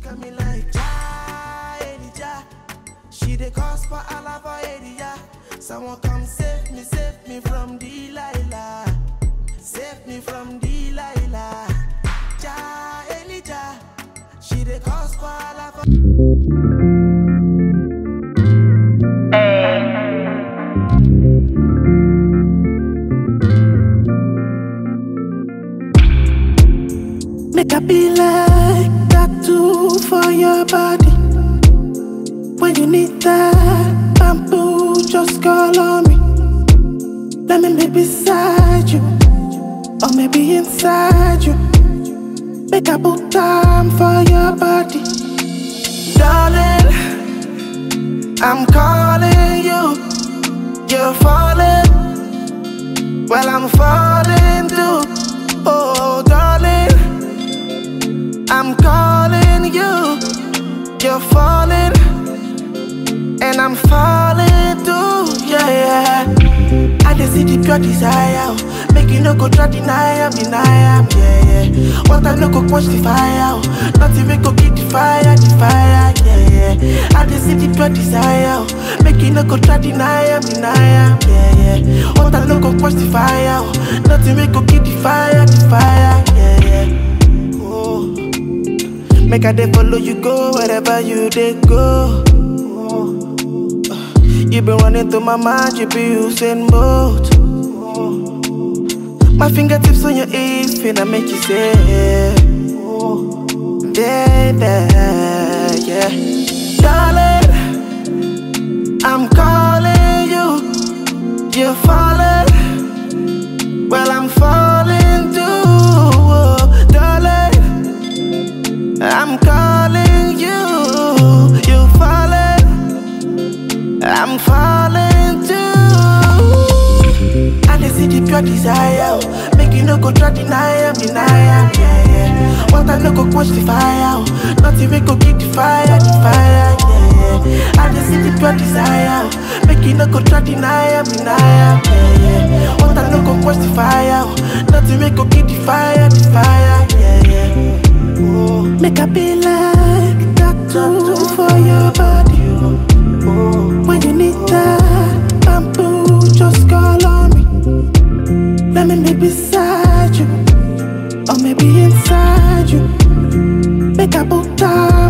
look at me like Ja, Elijah. She dey cause for Allah for area. Someone come save me, save me from Delilah. Save me from Delilah. Ja, Elijah. She dey cause for Allah for Make I be like tattoo for your body. When you need that bamboo, just call on me. Let me be beside you, or maybe inside you. Make I put time for your body, darling. I'm calling you, you're falling. Well, I'm falling too. Oh, darling. I'm calling you, you're falling, and I'm falling too, yeah, yeah. I just see the pure desire, oh. make you no go try deny am, deny am, yeah, yeah. What I no go quench the fire, oh. nothing we go keep the fire, the fire, yeah, yeah. I just see the pure desire, oh. make you no go try deny am, deny am, yeah, yeah. What I no go quench the fire, oh. nothing we go keep the fire, the fire, yeah, yeah. Oh. Make I dey follow you go wherever you dey go. You been running through my mind, you be using both. My fingertips on your hips, finna make you say, baby, yeah. Darling, I'm calling you, you're falling. Well, I'm falling too, oh, darling. I'm calling you, you falling, I'm falling too. I just see the pure desire, oh. make you no go try deny am, deny am, yeah, yeah. What I no go quench the fire, oh. nothing we go keep the fire, the fire, yeah, yeah. I just see the pure desire, oh. make you no go try deny am, deny am, yeah, yeah. What I no go quench the fire, oh. nothing we go keep the fire, the fire, yeah, yeah. Oh. Make I be like tattoo for your body. When you need that bamboo, just call on me. Let me be beside you, or maybe inside you. Make I put time